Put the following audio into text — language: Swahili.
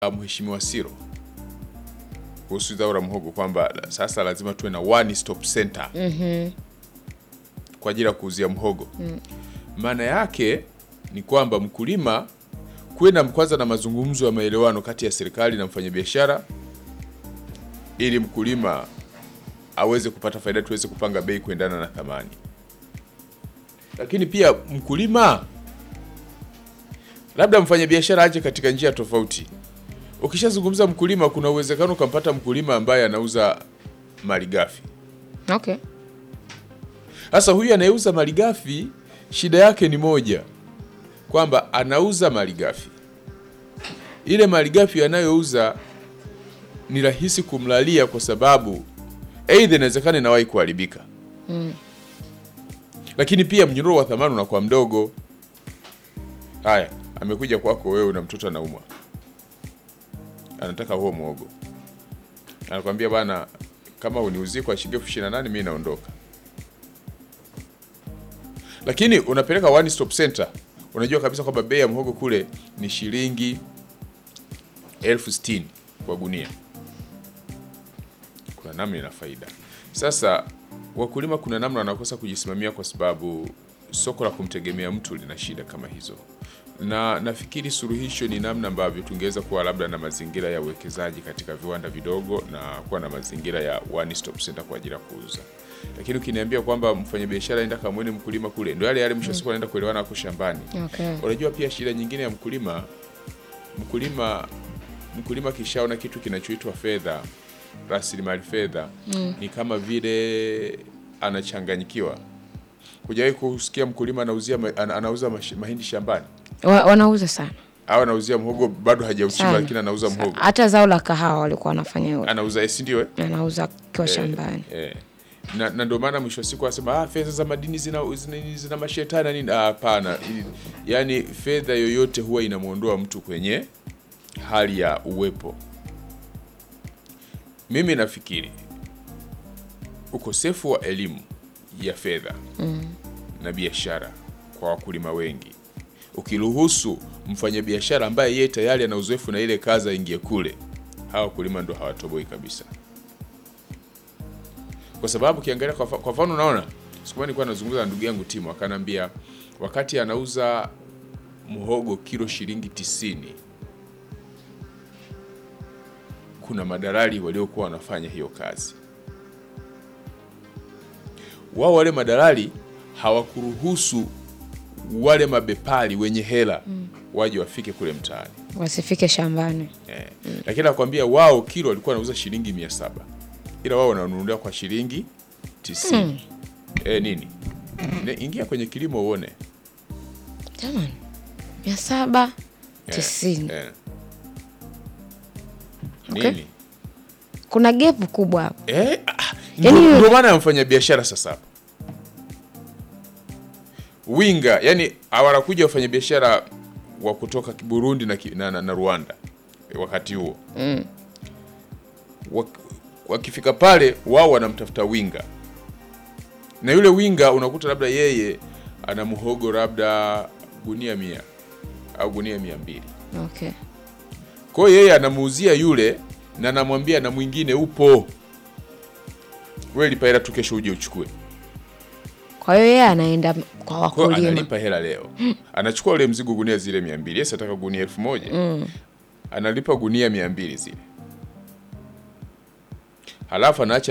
Mheshimiwa Siro kuhusu zao la mhogo kwamba sasa lazima tuwe na one stop center kwa ajili ya kuuzia mhogo. Maana yake ni kwamba mkulima kuwe na kwanza na mazungumzo ya maelewano kati ya serikali na mfanyabiashara ili mkulima aweze kupata faida, tuweze kupanga bei kuendana na thamani. Lakini pia mkulima, labda mfanyabiashara aje katika njia tofauti. Ukishazungumza mkulima, kuna uwezekano ukampata mkulima ambaye anauza malighafi. Okay. Sasa huyu anayeuza malighafi, shida yake ni moja, kwamba anauza malighafi. Ile malighafi anayouza ni rahisi kumlalia, kwa sababu aidha inawezekana inawahi kuharibika lakini pia mnyororo wa thamani unakuwa mdogo. Haya, amekuja kwako wewe na mtoto anaumwa, anataka huo mwogo, anakwambia bwana, kama uniuzie kwa shilingi elfu ishirini na nane mimi naondoka. Lakini unapeleka one stop center, unajua kabisa kwamba bei ya mhogo kule ni shilingi elfu sitini kwa gunia. Kuna namna ina faida. Sasa wakulima kuna namna wanakosa kujisimamia kwa sababu soko la kumtegemea mtu lina shida kama hizo, na nafikiri suluhisho ni namna ambavyo tungeweza kuwa labda na mazingira ya uwekezaji katika viwanda vidogo na kuwa na mazingira ya one stop center kwa ajili ya kuuza. Lakini ukiniambia kwamba mfanyabiashara aenda kamwene mkulima kule, ndio yale yale, mwisho wa siku anaenda kuelewana ako shambani. Okay. Unajua pia shida nyingine ya mkulima, mkulima mkulima kishaona kitu kinachoitwa fedha, rasilimali fedha, ni kama vile anachanganyikiwa. Hujawahi kusikia mkulima anauzia ma- ana- anauza mash- mahindi shambani Wa, wanauza sana. au anauzia mhogo bado hajauchimba, Sana. lakini anauza mhogo, Hata zao la kahawa walikuwa wanafanya hivyo. anauza si ndio? eh? Anauza kwa shambani. Eh. Na, na ndio maana mwisho wa siku anasema ah, fedha za madini zina, zina, zina mashetani na nini. Ah, Hapana, Ili- yaani fedha yoyote huwa inamwondoa mtu kwenye hali ya uwepo. Mimi nafikiri ukosefu wa elimu ya fedha na biashara kwa wakulima wengi, ukiruhusu mfanyabiashara ambaye yeye tayari ana uzoefu na ile kazi aingie kule, hawa wakulima ndo hawatoboi kabisa kwa sababu ukiangalia kwa fa- kwa mfano, unaona siku moja nilikuwa nazungumza na ndugu yangu Timo, akanambia wakati anauza mhogo kilo shilingi tisini, kuna madalali waliokuwa wanafanya hiyo kazi. Wao wale madalali hawakuruhusu wale mabepari wenye hela waje wafike kule mtaani Wasifike shambani. eh. Lakini nakwambia wao kilo walikuwa wanauza shilingi mia saba ila wao wananunulia kwa shilingi tisini. Eh, nini Ne, ingia kwenye kilimo uone Jamani. Mia saba Eh, tisini. eh. Okay. Nini? Kuna gepu kubwa hapo. Eh, ah, Yaani- ndio ndio maana amfanya biashara sasa hapa winga, yani hawanakuja wafanyabiashara wa kutoka Burundi na, ki- na, na, na Rwanda wakati huo Wak- wakifika pale wao wanamtafuta winga, na yule winga unakuta labda yeye ana mhogo labda gunia mia au gunia mia mbili Okay. kwa hiyo yeye anamuuzia yule na anamwambia na mwingine upo, wewe lipa hela tu, kesho uje uchukue. Kwa hiyo yeye anaenda kwa Kwa hiyo wakulima. analipa hela leo, anachukua ule mzigo gunia zile mia mbili yesi ataka gunia elfu moja analipa gunia mia mbili zile, halafu anaacha